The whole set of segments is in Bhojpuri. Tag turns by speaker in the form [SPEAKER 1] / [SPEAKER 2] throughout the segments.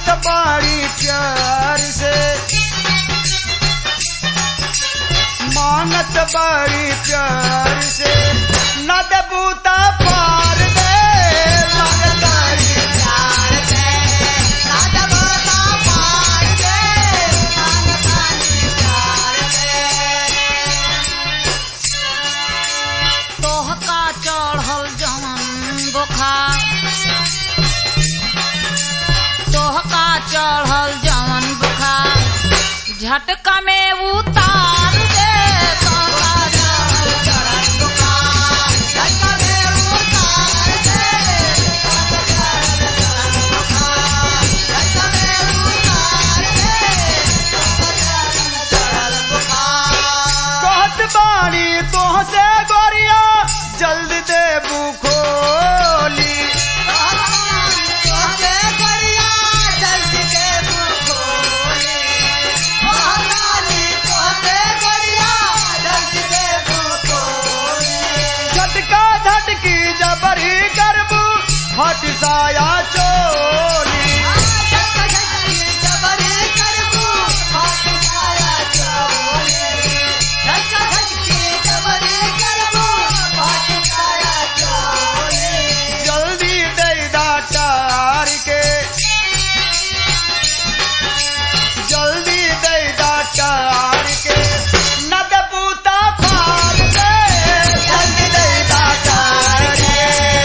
[SPEAKER 1] मांगत बाड़ी प्यार से मांगत बाड़ी प्यार से न देबूता पार दे मांगत बाड़ी
[SPEAKER 2] प्यार से राजा बोता पार दे मांगतानी प्यार से
[SPEAKER 3] तोहका चढ़ल जवन बुखार तोहका चढ़ल जवन बुखार झटका में उतार दे तोहका चढ़ल
[SPEAKER 2] चढ़ल बुखार झटका में उतार दे चढ़ल बुखार झटका में उतार दे चढ़ल बुखार
[SPEAKER 1] कहत बाड़ी तोह से गोरिया जल्दी दे खोली झटका झटकी जबरी करबू हट साया चोली जल्दी दे डाटार के जल्दी दे डाटार के न देबूता पार दे जल्दी दे डाटार के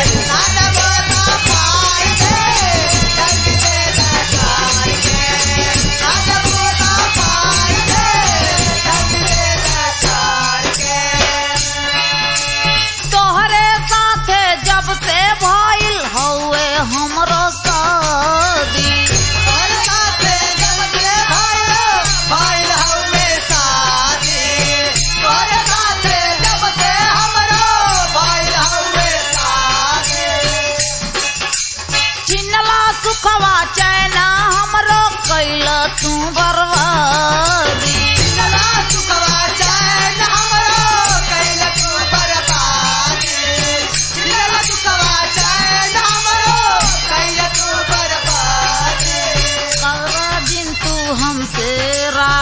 [SPEAKER 3] तोहरे साथे जब से भइल हौवे हमरो शादी चिन्हला सुखवा चैना हमरो कैल तू बर्बादी कर दिन तू हमसे रा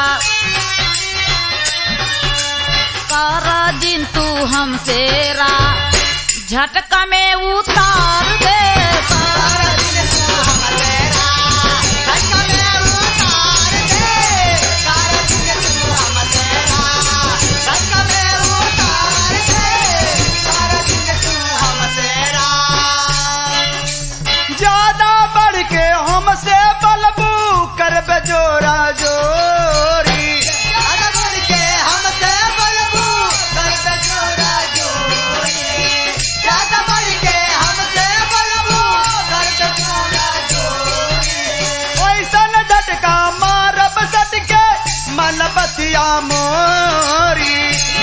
[SPEAKER 3] कर दिन तू हमसे रा झटका में उतार दे कर दिन तू
[SPEAKER 1] ज्यादा बढ़ के हमसे बलबू करबे जोरा जोरी ऐसन झटका मारब सटके मन बतिया मोरी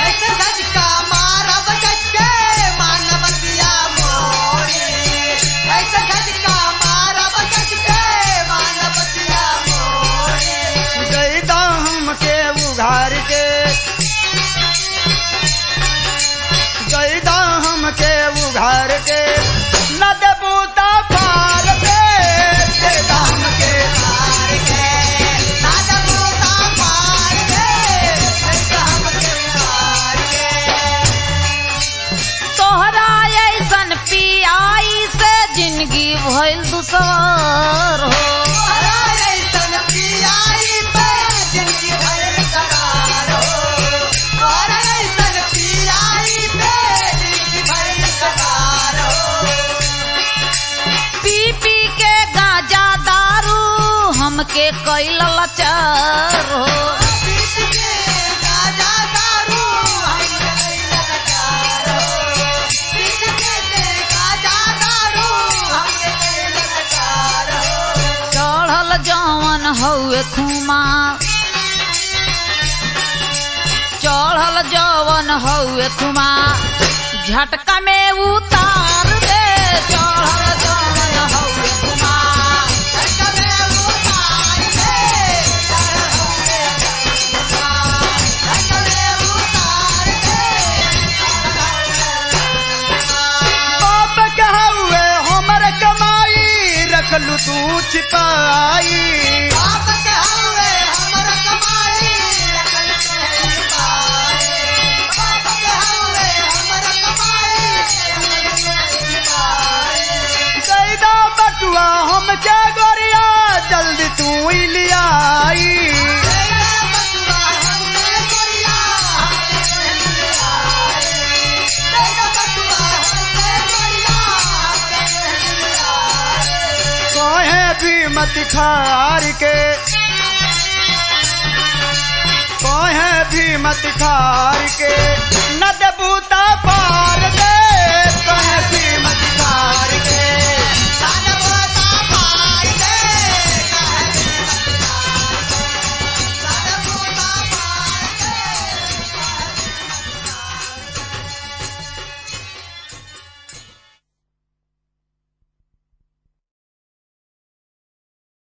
[SPEAKER 1] गईदा हमके उघार के गईदा हमके उघार के न देबूता पार दे देदा हमके
[SPEAKER 3] तोहरा ऐसन पियाई से जिंदगी भइल दुसवार हो पी पी के गाजा दारू हमके कैल लाचार हो चढ़ल जवन हौए खुमा चढ़ल जवन हौए खुमा झटका में उतार दे चढ़ल जवन हौए खुमा
[SPEAKER 1] बाप कहवे हमर कमाई रखलू तू छिपाई
[SPEAKER 2] बाप के हवे हमर कमाई अकल के पाए बाप के हवे हमर कमाई अकल के पाए
[SPEAKER 1] कैदा बटुआ हम के गोरिया जल्दी तू ही लियाई
[SPEAKER 2] तेरा बटुआ हमने गोरिया तेरा बटुआ हमने गोरिया
[SPEAKER 1] कहे भी मत खार के कहे भी मत खार के न देबूता पार दे कहे भी